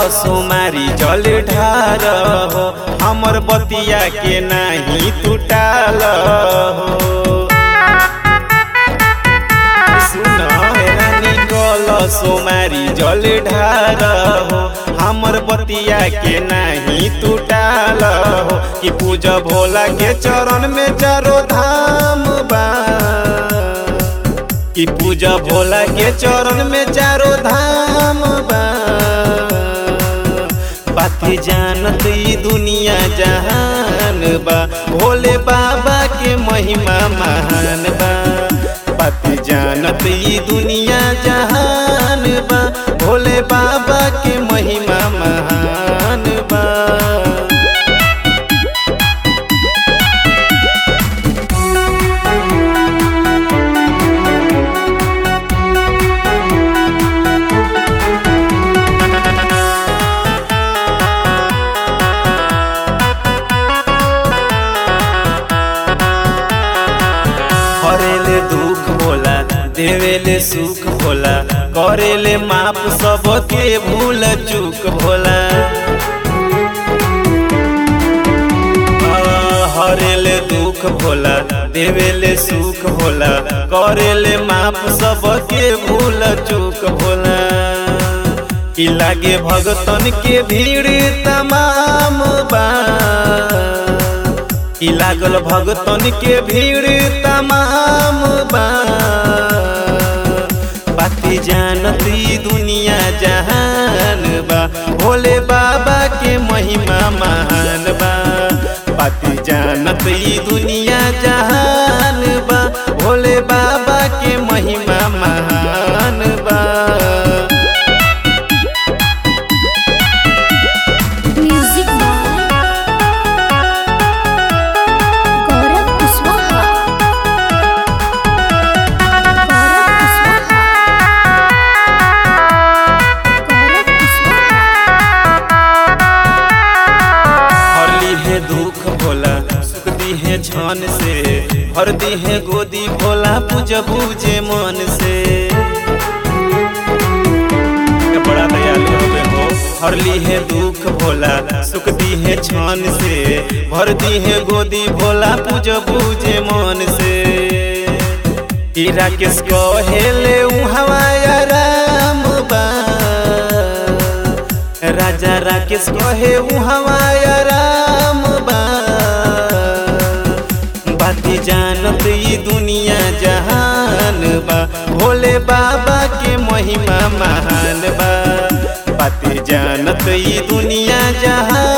सोमारी जल ढार हो हमर बतिया के नाही टूटाल हो सुन रानी कल सोमारी जल ढार हो हमर बतिया के नाही टूटाल हो कि पूजा भोला के चरण में चारो धाम बा कि पूजा भोला के चरण में चारो धाम बा बात जानत ई दुनिया जहान बा भोले बाबा के महिमा महान बा बात जानत ई दुनिया जहान बा भोले बाबा के महिमा महान बा हरेले दुख भोला देवेले सुख भोला करेले माप सबके भूल चूक भोला हरेले दुख भोला देवेले सुख भोला करेले माप सबके भूल चूक भोला कि लागे भगतन के भीड़ तमाम बा कि लागल भगतन के भीड़ तमाम बा बाती जानत ई दुनिया जहान बा भोले बाबा के महिमा महान बा बाती जानत ई दुनिया जहान बा भोले बाबा के महिमा महान बा म्यूजिक बाय गौरव कुशवाहा गौरव कुशवाहा गौरव कुशवाहा हरली है दुख भोला सुख दी है छन से भर दी है गोदी भोला पूज बूझे मन से बड़ा दयालु हवे हो हरली है दुख भोला सुख दी है छन से भर दी है गोदी भोला पूज बूझे मन से ई राकेश कहेले उहवा राम बा राजा राकेश कहे उहवा राम बा बाती जानत ई दुनिया जहान बा भोले बाबा के महिमा महान बा बाती जानत ई दुनिया जहान